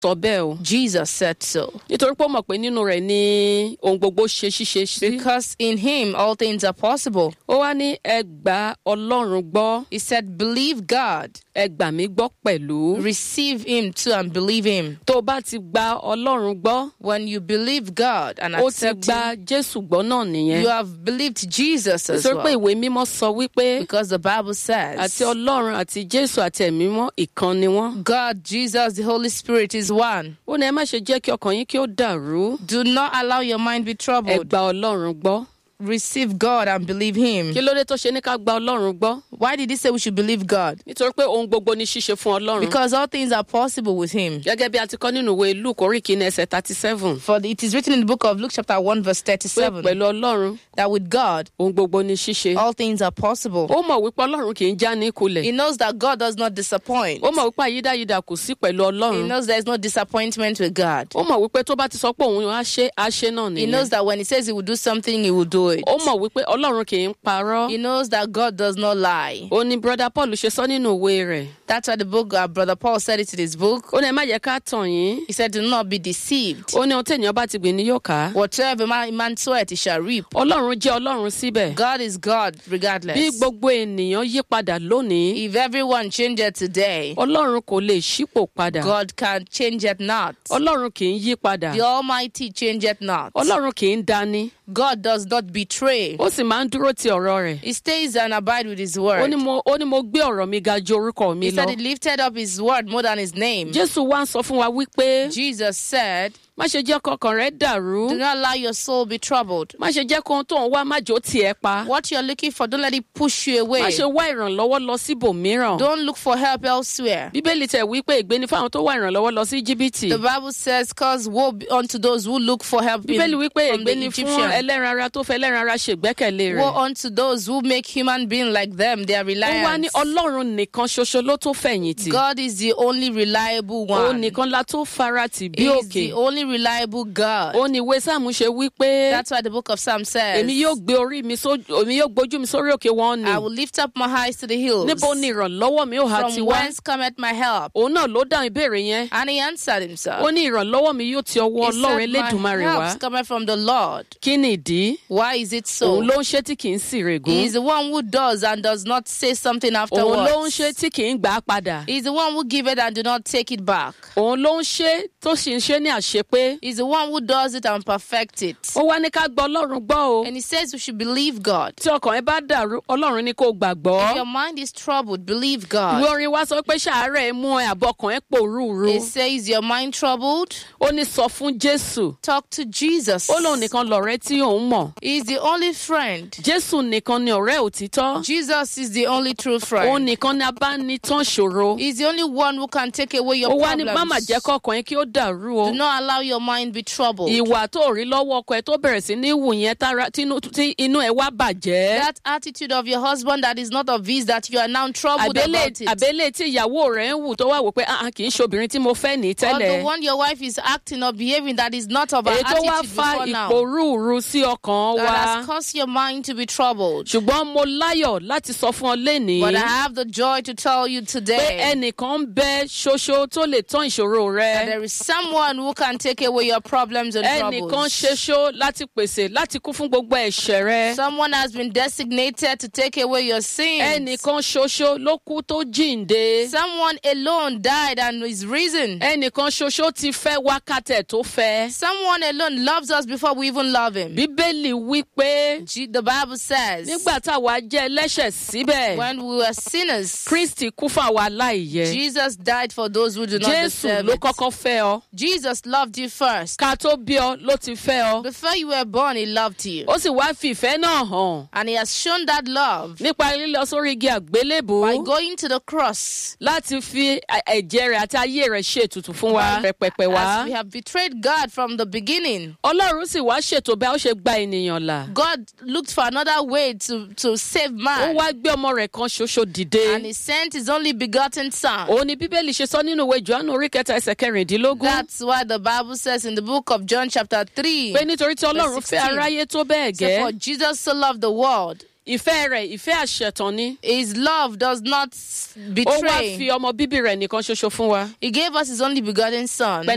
sọ bẹ́ẹ̀ o Jesus said so. nítorí pé ó mọ̀ pé nínú rẹ̀ ni ohun gbogbo ṣe ṣíṣe sí. Because in him all things are possible. ó wá ní ẹ gba ọlọ́run gbọ́ He said, Believe God, ẹ gbà mí gbọ́ pẹ̀lú. receive him too, and believe him. tó o bá ti gba ọlọ́run gbọ́ When you believe God and ó ti accept gba him, jésù gbọ́ náà nìyẹn. you have believed Jesus as nítorí pé well. ìwé mímọ́ sọ wípé Because the Bible says, àti ọlọ́run àti jésù àti ẹ̀mí mọ́ ìkan ni wọ́n. God, Jesus, the Holy Spirit is one. ó ní ẹ má ṣe jẹ́ kí ọkàn yín kí ó dàrú. Do not allow your mind be ẹ troubled. gba ọlọ́run gbọ́. Receive God and believe him. kí ló dé tó ṣe ní ká gba ọlọ́run gbọ́? Why did he say we should believe God? nítorí pé ohun gbogbo ní ṣíṣe fún ọlọ́run. Because all things are possible with him. gẹ́gẹ́ bí a ti kọ́ nínú ìwé luke orí kìíní ẹsẹ̀ thirty seven. For it is written in the book of Luke, chapter 1, verse pé 37, pẹ̀lú ọlọ́run that with God, ohun gbogbo ní ṣíṣe. all things are possible. ó mọ̀ wípé ọlọ́run kì í já ní He kulẹ̀. knows that God does not disappoint. ó mọ̀ wípé àyídáyidà kò sí pẹ̀lú He ọlọ́run. knows there is no disappointment with God. ó mọ̀ wípé tó bá ti sọ pé òun á ṣe á ṣe náà He knows nìyẹn. that when he says he will do something, he will do it. ó mọ̀ wípé ọlọ́run kì í parọ́. He knows that God does not lie. ó ní brother paul ṣe sọ nínú ìwé rẹ̀. That's why the book, uh, Brother Paul said it in his book. ó ní ẹ má yẹ ká tàn yín. He said, Do not be deceived. ó ní ohun téèyàn bá ti gbìn ní yóò ká. Whatever man, man soweth, he shall reap. ọlọ́run jẹ́ ọlọ́run síbẹ̀. God is God bí regardless. gbogbo ènìyàn yí padà lónìí If everyone changed today, ọlọ́run kò lè ṣípò padà. God can change it not. ọlọ́run kì í yí padà. The Almighty change it not. ọlọ́run kì í dání. God does not betray. ó sì máa ń dúró ti ọ̀rọ̀ rẹ̀. He stays and abide with his ó word. ní mo ó ní mo gbé ọ̀rọ̀ mi ga ju orúkọ mi He said lọ. he lifted up his word more than his name. jésù wá ń sọ fún wa wípé Jesus said, má ṣe jẹ́ kọkàn rẹ dàrú. Do not allow your soul be troubled. má ṣe jẹ́ kóhun tó ń wá má jò tiẹ̀ pa. What you're looking for, don't let it push you away. má ṣe wá ìrànlọ́wọ́ lọ síbòmíràn. Don't look for help elsewhere. bíbélì tẹ̀ wípé ìgbéni fáwọn tó wá ìrànlọ́wọ́ lọ sí jìbìtì. The Bible says, Cause woe be unto those who look for help in, bíbélì wípé from the ìgbéni fún Egyptian. ẹlẹ́ran ara tó fẹ́ ẹlẹ́ran ara ṣègbẹ́kẹ̀lé Woe rẹ̀. unto those who make human being like them their ó wá ní reliance. ọlọ́run nìkan ṣoṣo ló tó fẹ̀yìntì. God is the only reliable ó one. nìkan la tó farati bí He is òkè. the only reliable God. ó ní ìwé sáàmù ṣe wípé That's why the book of Psalm says, èmi yóò gbé orí mi sójú èmi yóò gbójú mi sórí òkè wọn ni. I will lift up my eyes to the hills. níbo ni ìrànlọ́wọ́ mi ó ha ti From wá. whence cometh my help? òun náà ló dáhùn ìbéèrè yẹn. And he answered himself. ó ní ìrànlọ́wọ́ mi yóò ti ọwọ́ He ọlọ́run said, elédùnmarè My wá. help cometh from the Lord. kí ni ìdí? Why is it so? òun ló ń ṣe tí kì í sì He règún. is the one who does and does not say something òun afterwards. ló ń ṣe tí kì í gbà á padà. He's the one who give it and do not take it back. òun ló ń ṣe tó sì ń ṣe ní àṣepé. He's the one who does it and perfect it. ó wá ní ká gbọ́ ọlọ́run gbọ́ o. And he says we should believe God. tí ọkàn ẹ bá dàrú ọlọ́run ní kó If gbàgbọ́. your mind is troubled, believe ìwé God. orin wa sọ pé ṣàárẹ̀ mú ẹ àbọ̀kàn ẹ pòrúurú. It says your mind troubled, ó ní sọ fún jésù. talk to Jesus. ó lóun nìkan lọ̀rẹ́ tí òun mọ̀. He's the only friend. jésù nìkan ni ọ̀rẹ́ òtítọ́. Jesus is the only true òun friend. nìkan ni abánitán ṣòro. He's the only one who can take away your ó wá ní má mà problems. jẹ́ kọ́kàn yín kí ó dàrú o. Do not allow your mind be troubled. ìwà tó rí lọ́wọ́ ọkọ ẹ tó bẹ̀rẹ̀ sí ní wù yẹn tára tínú tí inú ẹ wá bàjẹ́. That attitude of your husband that is not of his, that you are now troubled àbélé about it. àbélé tí ìyàwó rẹ̀ ń wù tó wá wò pé ah ah, kì í ṣobìnrin tí mo fẹ́ ní Or the tẹ́lẹ̀. one your wife is acting or behaving that is not of her èyí tó wá attitude fa before now. ìpòrúurú sí ọkàn That wa. has caused your mind to be troubled. ṣùgbọ́n mo láyọ̀ láti sọ fún ọ lénìí. But I have the joy to tell you pé today ẹnìkan ń bẹ ṣoṣo tó lè tán ìṣòro that rẹ. there is someone who can take away your problems and ẹnìkan troubles. ṣoṣo láti pèsè láti kú fún gbogbo ẹ̀ṣẹ̀ rẹ. Someone has been designated to take away your sins. ẹnìkan ṣoṣo ló kú tó jíǹde. Someone alone died and is risen. ẹnìkan ṣoṣo ti fẹ́ wákàtẹ̀ tó fẹ́. Someone alone loves us before we even love him. bíbélì wí pé G- The Bible says, nígbà táwa jẹ́ ẹlẹ́ṣẹ̀ síbẹ̀ when we were sinners, kristi kú fún àwa aláìyẹ. Jesus died for those who do not jésù deserve ló it. kọ́kọ́ fẹ́ ọ. Jesus loved you first. ká tó bí ọ ló ti fẹ́ ọ. Before you were born, he loved you. ó sì wá fi ìfẹ́ náà hàn And he has shown that love nípa lílọ sórí igi by àgbélébùú going to the cross. láti fi ẹ- ẹ̀jẹ̀ rẹ̀ àti ayé rẹ̀ ṣe ètùtù fún wa pẹpẹpẹ wá. As we have betrayed God from the beginning, ọlọ́run sì wá ṣètò bí a ó ṣe gba ènìyàn là. God looked for another way to, to save ó man. wá gbé ọmọ rẹ̀ kan ṣoṣo dìde. And he sent his only begotten son. òun ni bíbélì ṣe sọ nínú ìwé johannu orí kẹta ẹsẹ̀ kẹrìndínlógún. That's why the Bible says in the book of John, chapter 3, pé nítorí tí ọlọ́run Verse fẹ́ 16. aráyé tó bẹ́ẹ̀ say, For gẹ́. Jesus so loved the world, ìfẹ́ rẹ̀ ìfẹ́ àṣetàn ni. his love does not ó wá betray. fi ọmọ bíbí rẹ̀ nìkan ṣoṣo fún wa. He gave us his only begotten son. pé